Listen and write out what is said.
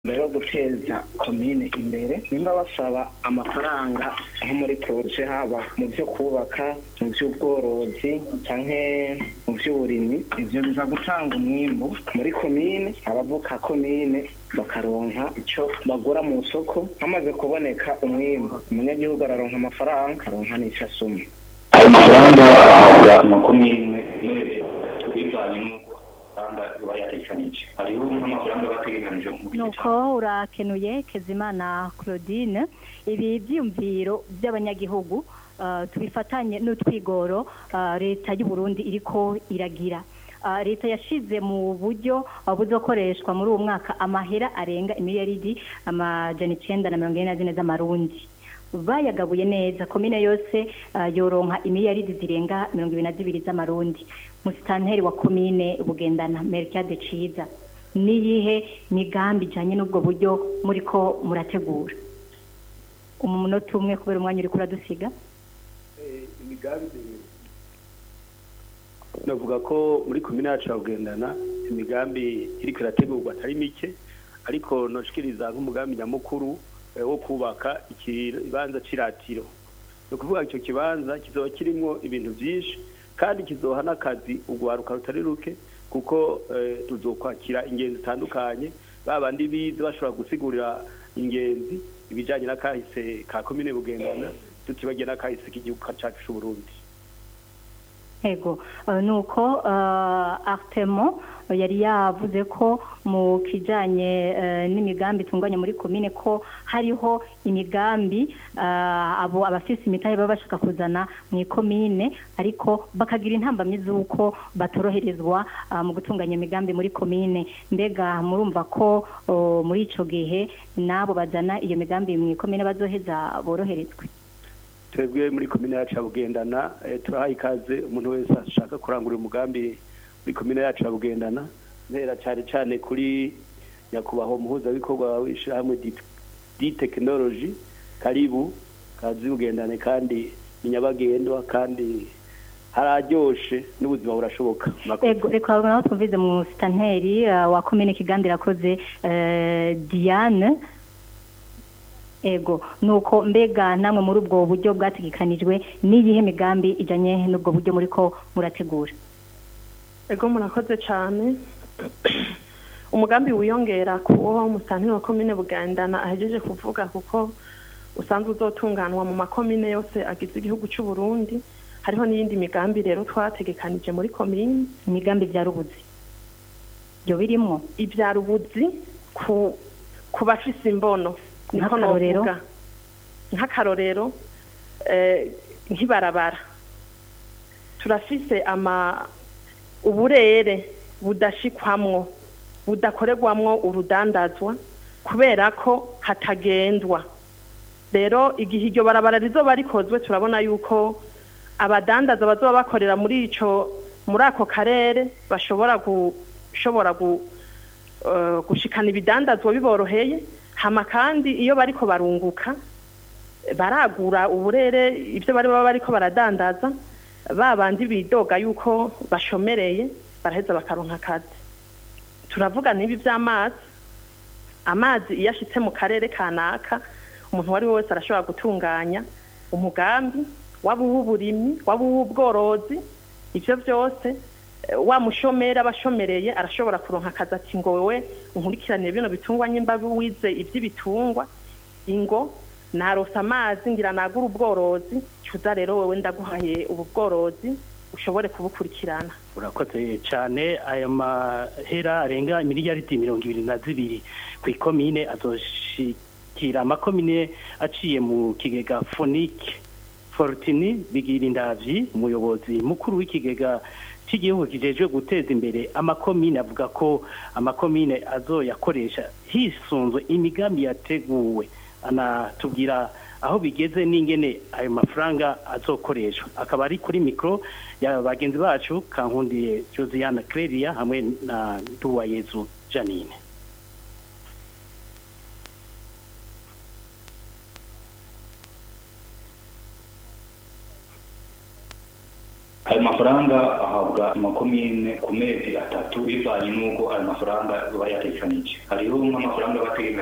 mbere yo guteza komine imbere nimba basaba amafaranga nko muri poroje haba mu byo kubaka mu by'ubworozi canke mu by'uburimyi ivyo biza gutanga umwimbu muri komine abavuka komine bakaronka ico bagura mu soko hamaze kuboneka umwimbu umunyagihugu araronka amafaranga aronka n'ico asuma ayo mafaranga ahabwa amakomine bivanye n'uko amafaranga iba yatekanije hariho nk'amafaranga bategekanije mu gice nuko urakenuye kezimana claudine ibi byiyumviro by'abanyagihugu uh, tubifatanye n'utwigoro uh, leta y'u Burundi iriko iragira Uh, leta yashize mu buryo uh, buzokoreshwa muri uwo mwaka amahera arenga imiliyaridi amajana icenda na mirongo ine na zine z'amarundi bayagabuye neza komine yose uh, yoronka imiliyaridi zirenga mirongo ibiri na zibiri z'amarundi musitanteri wa komine bugendana mercade ciza niyihe migambi ijanye n'ubwo buryo muriko murategura umunota umwe kubera umwanya uriko uradusiga imigambi navuga ko muri komine yacu ya bugendana imigambi iriko irategurwa atari mike ariko noshikiriza nk'umugambi nyamukuru eh, wo kubaka ikibanza c'iratiro ni ukuvuga icyo kibanza kizoba kirimwo ibintu vyinshi kandi kizoha n'akazi urwaruka rutari ruke kuko eh, tuzokwakira ingenzi zitandukanye babandi bize bashobora gusigurira ingenzi ibijanye n'akahise ka komine bugendana tutibagiye n'akahise k'igihugu cacu c'uburundi Ego, uh, nuko uh, Artemo yari yavuze ko mu kijanye uh, n'imigambi tunganye muri komine ko hariho imigambi uh, abo abafise imitahe baba bashaka kuzana mu komine ariko bakagira intambamyi z'uko batoroherezwa uh, mu gutunganya imigambi muri komine mbega murumva ko uh, muri ico gihe nabo bazana iyo migambi mu komine bazoheza boroherezwe twebwe muri komine yacu ya bugendana eh, turahaye ikaze umuntu wese ashaka kurangura umugambi muri komine yacu ya bugendana ntera cyane cyane kuri nyakubahwa umuhuzabikorwa w'ishyirahamwe di tekinoloji karibu kazi bugendane kandi ni nyabagendwa kandi hararyoshe n'ubuzima burashoboka Ego, reka naho twumvize mu sitanteri uh, wa komine Kiganza irakoze uh, Diane Ego, nuko mbega namwe muri ubwo buryo bwategekanijwe n'iyihe migambi ijanye n'ubwo buryo muriko murategura ego murakoze cyane umugambi wiyongera ku wo musantiri wa komine bugendana ahejeje kuvuga kuko usanzwe uzotunganwa mu makomine yose agize igihugu cy'u Burundi hariho n'iyindi migambi rero twategekanije muri komine imigambi vya rubuzi byo birimwo ibya rubuzi ku ku bafise imbono niko Nk'akarorero? novuga nk'akarorero eh, nk'ibarabara turafise ama uburere budashikwamwo budakorerwamwo urudandazwa kubera ko hatagendwa rero igihe iryo barabara rizoba rikozwe turabona yuko abadandaza bazoba bakorera muri ico muri ako karere bashobora gushobora gu, uh, gushikana ibidandazwa biboroheye hama kandi iyo bariko barunguka baragura uburere ibyo bari baba bariko baradandaza babandi bidoga yuko bashomereye baraheza bakaronka akazi turavuga n'ibi by'amazi amazi iyo ashitse mu karere kanaka umuntu uwo ari we wese arashobora gutunganya umugambi waba uw'uburimyi waba uw'ubworozi ibyo byose eh, wa mushomeri aba ashomereye arashobora kuronka akazi ati ngo wewe unkurikiranire bino bitungwa nyimba wize iby'ibitungwa ingo narose amazi ngira nagura ubworozi cuza rero wewe ndaguhaye ubu bworozi ushobore kubukurikirana urakoze cyane aya mahera arenga miliyaridi mirongo ibiri na zibiri ku ikomine azoshikira amakomine aciye mu kigega fonike forutini bigira indavyi umuyobozi mukuru w'ikigega cy'igihugu kijejwe guteza imbere amakomine avuga ko amakomine azoyakoresha hisunzwe imigambi yateguwe anatubwira aho bigeze n'ingene ayo mafaranga azokoreshwa akaba ari kuri mikoro ya bagenzi bacu kankundiye josiane Clelia hamwe na nduwayezu janine ayo mafaranga ahabwa amakomine ku mezi atatu bivanye n'uko ayo mafaranga bayatekanije hariho nk'amafaranga bategekanye